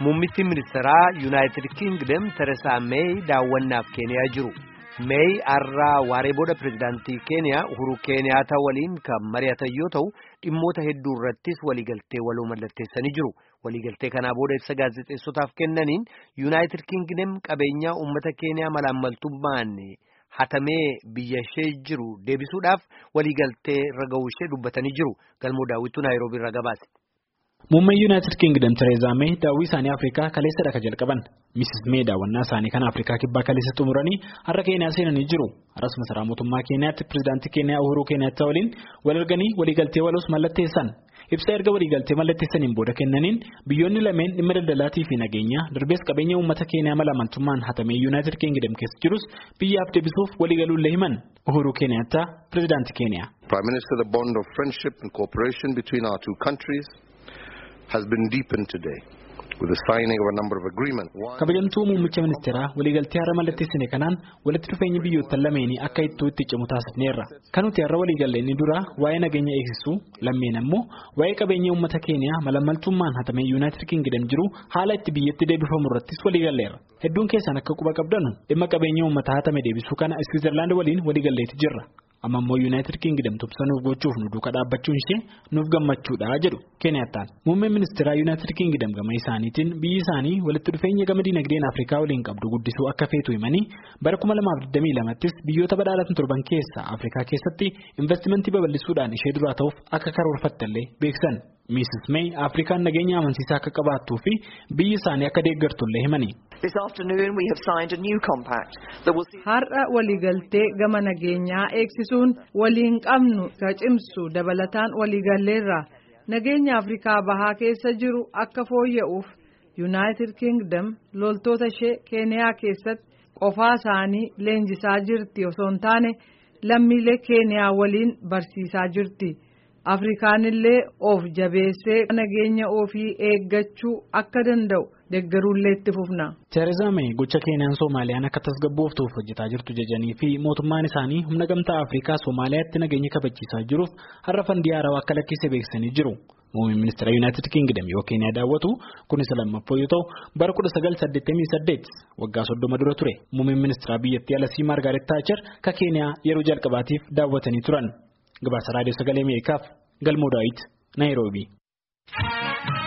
Muummittiin ministeeraa Yuunaayitid Kingdom Teresaa Meey daawwannaaf Keeniyaa jiru. Meey har'aa waaree booda pirezidaantii Keeniyaa Uhuru Keeniyaata waliin kan mari'atan yoo ta'u dhimmoota hedduu irrattis waliigaltee waloo mallatteessanii jiru. Waliigaltee kanaa booda ibsa gaazexeessotaaf kennaniin Yuunaayitid Kingdom qabeenyaa uummata Keeniyaa malaammaltummaan hatamee biyya ishee jiru deebisuudhaaf waliigaltee irra ga'uu ishee dubbatanii jiru. Galmoo daawwituu Naayiroobii irraa gabaase. Muummeen Yuunaayitid Kingdom Tereezaa Meey daawwii isaanii Afrikaa kaleessa dhaka jalqaban. Misis Meey daawwannaa isaanii kan Afrikaa kibbaa kaleessa xumuranii har'a Keeniyaa seenanii jiru. Har'as masaraa mootummaa Keeniyaatti pirezidaantii Keeniyaa Uhuru Keeniyaatti waliin wal arganii waliigaltee waloos mallatteessan. Ibsa erga waliigaltee mallatteessaniin booda kennaniin biyyoonni lameen dhimma daldalaatii fi nageenyaa darbees qabeenya uummata Keeniyaa malaammaltummaan hatamee Yuunaayitid Kingdom keessa jirus biyyaaf deebisuuf waliigaluullee himan. Uhuru Keeniyaatti pirezidaantii Keeniyaa. Prime Minister, the bond of friendship and cooperation between our two countries has been deepened today with the signing of a number of agreements. Kabajamtuu muummicha ministeeraa waliigaltee har'a mallatteessine kanaan walitti dhufeenya biyyoottan lameenii akka ittoo itti cimu taasifneerra. Kan nuti har'a waliigallee inni dura waa'ee nageenya eegsisuu lammeen ammoo waa'ee qabeenya uummata Keeniyaa malaammaltummaan hatamee Yuunaayitid Kingdom jiru haala itti biyyatti deebifamu irrattis waliigalleerra. Hedduun keessaan akka quba qabdanu dhimma qabeenya uummata hatame deebisuu kana Switzerland waliin waliigalleetti jirra. amma immoo yuunaayitid kingdom tumsa nuuf gochuuf nu duuka dhaabbachuun ishee nuuf gammachuudha jedhu keeniyattaan muummeen ministeeraa yuunaayitid kingdom gama isaaniitiin biyyi isaanii walitti dhufeenya gama dinagdeen afrikaa waliin qabdu guddisuu akka feetu himanii bara 2022ttis biyyoota badhaadhatan torban keessa afrikaa keessatti investimentii babal'isuudhaan ishee duraa ta'uuf akka karoorfattallee beeksan miisis meey afrikaan nageenya amansiisaa akka qabaattuu fi biyyi isaanii akka deeggartullee himanii. Har'a waliigaltee gama nageenyaa eegsisuun waliin qabnu ka cimsu dabalataan waliigalleerra nageenya Afrikaa bahaa keessa jiru akka fooyya'uuf Yuunaayitid Kingdom loltoota ishee Keeniyaa keessatti qofaa isaanii leenjisaa jirti osoo hin taane lammiilee Keeniyaa waliin barsiisaa jirti. Afrikaan illee of jabeessee nageenya ofii eeggachuu akka danda'u deeggaruullee itti fufna. Tereezaa Meey gocha Keeniyaan Soomaaliyaan akka tasgabbooftuuf hojjetaa jirtu jajanii fi mootummaan isaanii humna gamtaa Afrikaa Soomaaliyaatti nageenya kabachiisaa jiruuf har'a fandii haarawaa akka lakkisee beeksisanii jiru. Muummeen ministeera Yuunaayitid Kingdom yoo Keeniyaa daawwatu kunis lammaffaa yoo ta'u bara 1988 waggaa soddoma dura ture. Muummeen ministeera biyyattii Alasii Maargaaret Taacher ka Keeniyaa yeroo jalqabaatiif daawwatanii turan. Gabaasa raadiyoo sagalee Ameerikaaf galmoo daawit Naayiroobii.